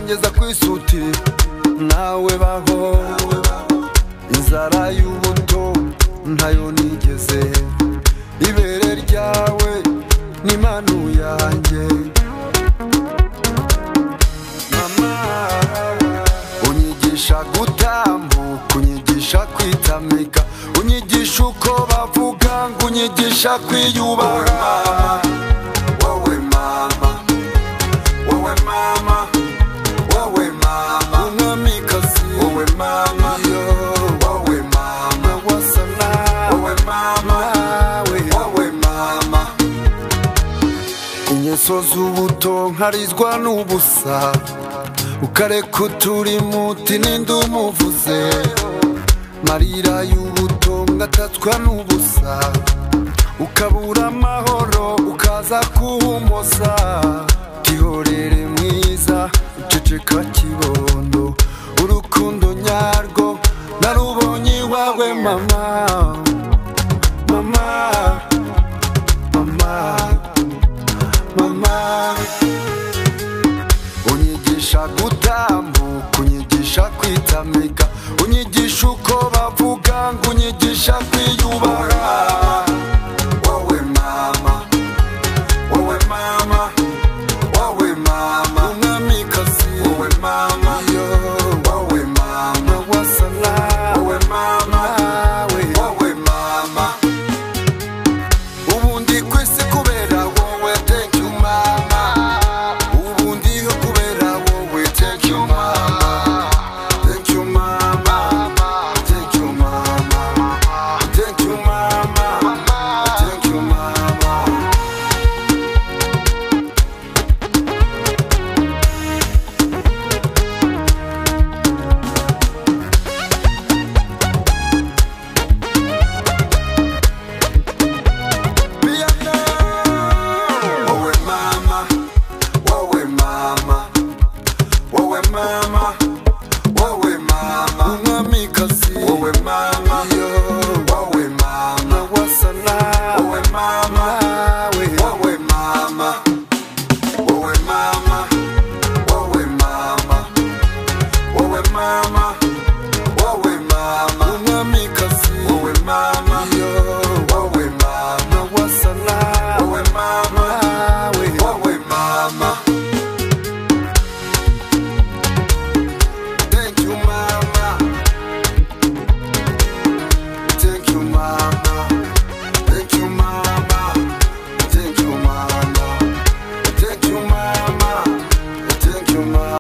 ngeza ku isuti nawe baho inzara y'ubuto ntayo nigeze ibere ryawe ni impano yanjye mama unyigisha gutambuka unyigisha kwitamika unyigisha uko bavuga ngo unyigisha kwiyubaha wowe mama wowe mama wowe mama umwamikazi wowe mama wowe mama wasa nawe nawe wowe mama ingeso z'ubuto nkarizwa n'ubusa ukareka uturimo uti ninde umuvuze marira y'ubuto ngatatswa n'ubusa ukabura amahoro ukaza kuhumoza gihorere mwiza uceceka kibondo urukundo nyarwo narubonye iwawe mama mama mama mama unyigisha gutambuka unyigisha kwitamika unyigisha uko bavuga ngo unyigisha kwiyubaha wowe mama wowe mama wowe mama umwamikazi wowe mama wowe mama wasala wowe mama wowe mama ubundi kwisi kubera wowe thank you mama ubundi yo kubera wowe thank you mama thank you mama thank you mama thank you mama thank you mama Wowe mama, wowe mama, wowe mama, wowe mama, umwamikazi, wowe mama, wowe mama, wasana, wowe mama, wowe mama, wowe mama, wowe mama, wowe mama.